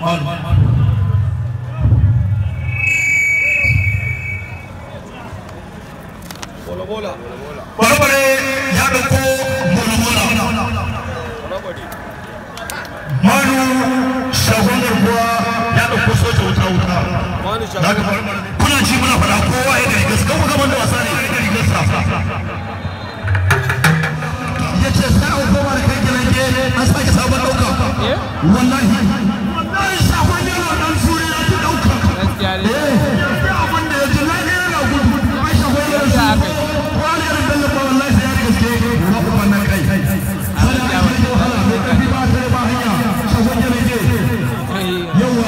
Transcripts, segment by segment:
barbare ya dauko bola-bola manu shagon garkuwa ya dauko soja wuta-wuta da ka barbare kuna ci muna fada kowa ya gari gaske kuma gaban da wasa ne ya gari gasa ya ce sai an koma da kai gidan gere an sake sabon dauka wallahi wallahi shagon yana dan suri ya ci dauka eh abin da ya ji na yana gudu ai shagon yana shi wani yana dalla ba wallahi sai ya gaske ba ku wannan kai sai da ake yi wahala mai karfi ba ta ba hanya shagon yana je yawa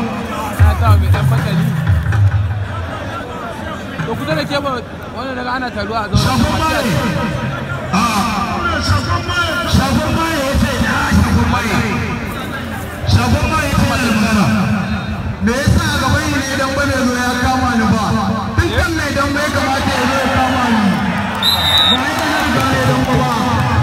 to kusa da ke ba wani daga ana taruwa a zaune shagon maye a shagon maye ya ce ya shagon maye shagon maye ya ce ya magana me yasa a gaban yi ne idan bane zo ya kama ni ba dukkan mai dan bai kamata ya zo ya kama ni ba ya ta nan gane dan ba ba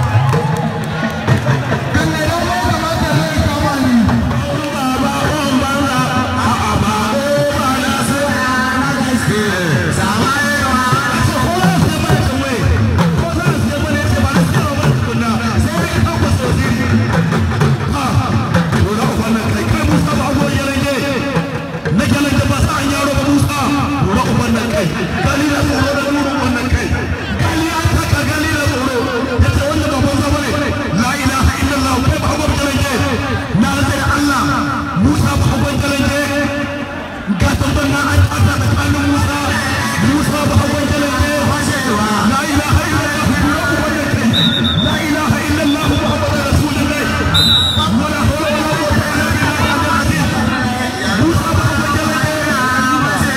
kan mai dan bai kamata ya zo ya kama ni ba ba ba ba ba a a ba ba na so na gaske sama yawa ce ko na sai ba ta mai ko na sai ba ne ce ba na sai ba tukunna sai ka kawo sojiri ha to da wannan kai kai musa ba go ya rage na kyalan da ba sa an yaro ba musa lura uban nan kai gali da tsoro da lura uban nan kai gali an taka gali da tsoro ya ce wanda ba banza ba ne la ilaha illallah kai ba hagon jalanje na rantsa da allah musa ba hagon jalanje ga tambar na an tsaka tsakanin musa musa ba hagon jalanje la ilaha illallah lura uban nan kai la ilaha illallah muhammadu rasulullah wala hawla wala quwwata illa billahi al-azim musa ba hagon jalanje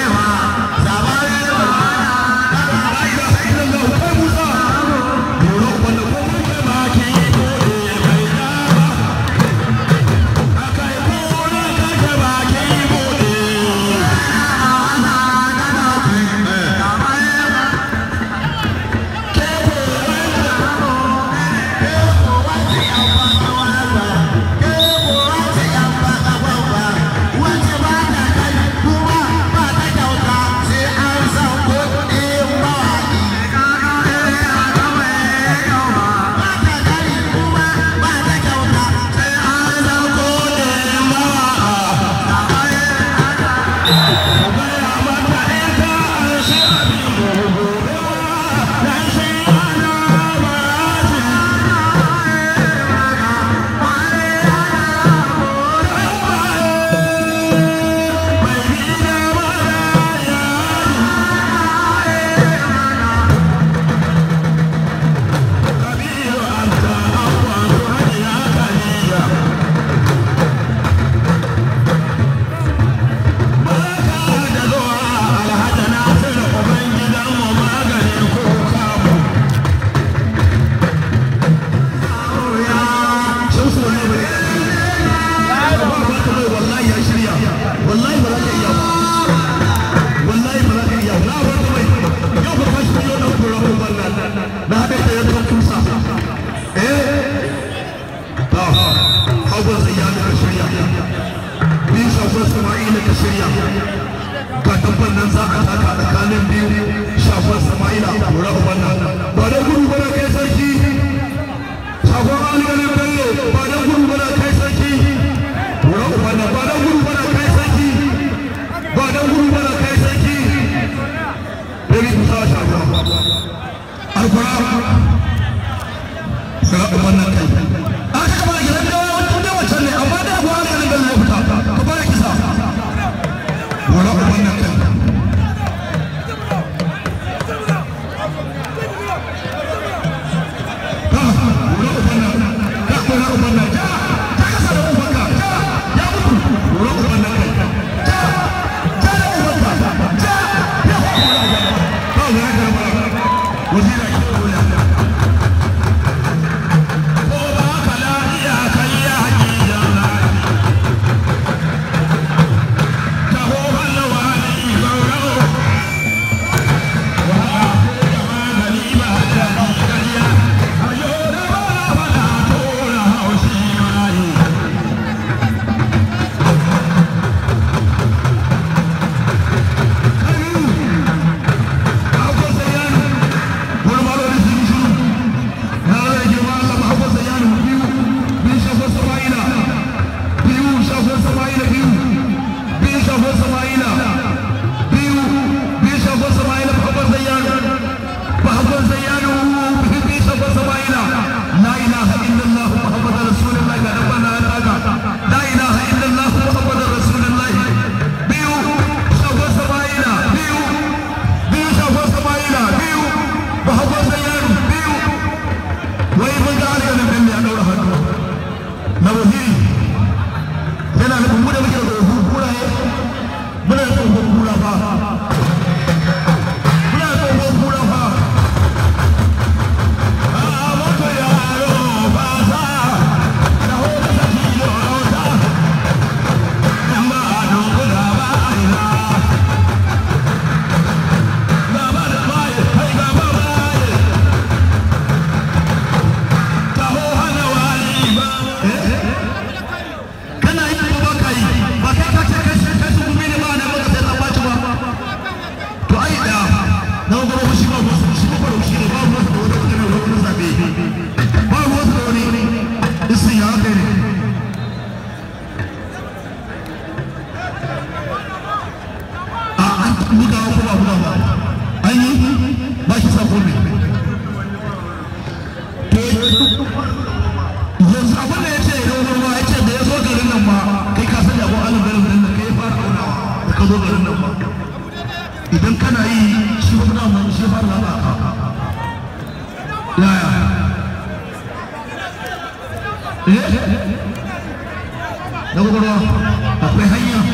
ga tabban nan za a taka tsakanin biyu shagon sama'ila kura uban nan ba da gudu ba da kai sarki shagon algalin bello ba da gudu ba da kai sarki kura uban nan ba da gudu ba da kai sarki ba da gudu ba da kai sarki Baby Musa shagon alkura kura uban nan kai aka kama gidan dawa wata wancan ne amma da abu algalin bello ya fita ka bada kisa wala wannan kan Wazira yanzu abin da ya ce idan ruwa ya ce da ya zo garin nan ma kai ka sani abu alin garin nan kai ya fara aunawa da ka zo garin nan ma idan kana yi shi ba na mun shi fara laba yaya eh na gwagwarwa akwai hanya